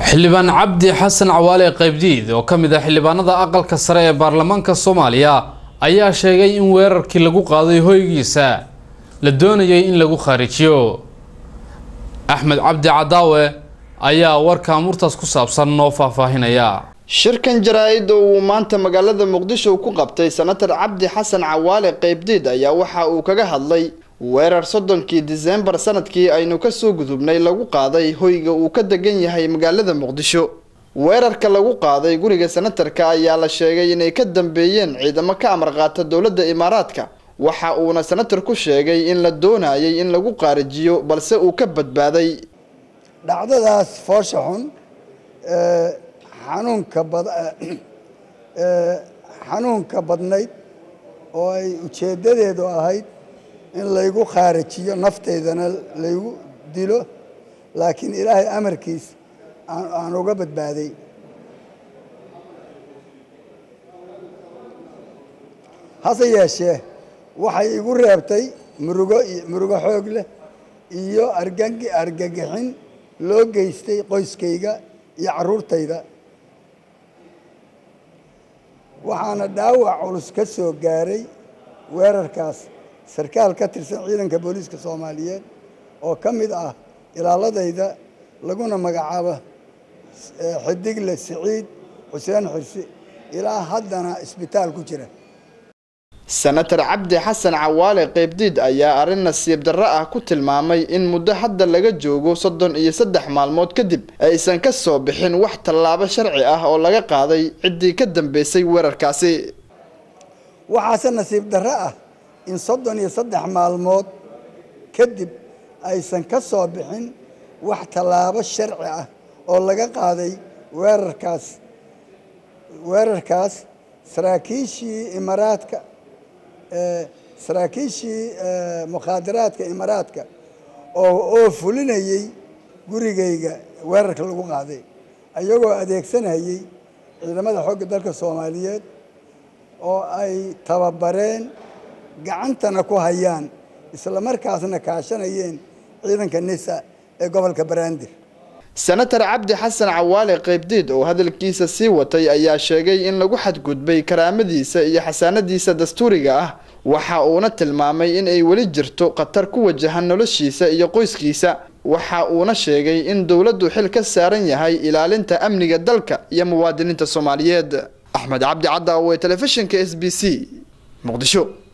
xildhibaan cabdi xasan cawaale qaybdiid oo ka mid ah xildhibaanada aqalka sare ee baarlamaanka soomaaliya ayaa sheegay in weerarkii lagu qaaday hoygiisa la doonayay in lagu khaarijiyo axmed cabdi cadaawe ayaa warka murtaas ku saabsan noo faahfaahinaya shirkan jaraa-id oo uu maanta magaalada muqdisho ku qabtay senatar cabdi xasan cawaale qaybdiid ayaa waxa uu kaga hadlay weerar soddonkii diseembar sanadkii aynu kasoo gudubnay lagu qaaday hoyga uu ka degan yahay magaalada muqdisho weerarka lagu qaaday guriga senatarka ayaa la sheegay inay ka dambeeyeen ciidamo ka amar qaata dowladda imaaraadka waxa uuna senatar ku sheegay in la doonayay in lagu qaarijiyo balse uu ka badbaaday dhacdadaas foosha xun xanuunka bad xanuunka badnayd oo ay ujeeddadeedu ahayd in laygu khaarijiyo naftaydana laygu dilo laakiin ilaahay amarkiis aan uga badbaaday hase yeeshee waxay igu reebtay murugo murugo xoog leh iyo argagi argagixin loo geystay qoyskayga iyo carruurtayda waxaana dhaawac culus ka soo gaaray weerarkaas sarkaal ka tirsan ciidanka booliiska soomaaliyeed oo ka mid ah ilaaladayda laguna magacaabo xidigle siciid xuseen xirsi ilaa haddana isbitaal ku jira senatar cabdi xasan cawaale qaybdiid ayaa arrin nasiib darro ah ku tilmaamay in muddo hadda laga joogo soddon iyo saddex maalmood kadib aysan ka soo bixin wax tallaabo sharci ah oo laga qaaday ciddii ka dambeysay weerarkaasi waxaase nasiib darro ah in soddon iyo saddex maalmood kadib aysan ka soo bixin wax tallaabo sharci ah oo laga qaaday weerarkaas weerarkaas saraakiishii imaaraadka saraakiishii mukhaadaraadka imaaraadka oo oo fulinayey gurigayga weerarka lagu qaaday ayagoo adeegsanayay ciidamada xoogga dalka soomaaliyeed oo ay tababareen gacantana ku hayaan isla markaasna kaashanayeen ciidanka nisa ee gobolka banaadir senatar cabdi xasan cawaale qaybdiid oo hadalkiisa sii watay ayaa sheegay in lagu xadgudbay karaamadiisa iyo xasaanadiisa dastuuriga ah waxa uuna tilmaamay in ay weli jirto khatar ku wajahan noloshiisa iyo qoyskiisa waxa uuna sheegay in dowladdu xil ka saaran yahay ilaalinta amniga dalka iyo muwaadiniinta soomaaliyeed axmed cabdi cadaawe telefishinka s b c muqdisho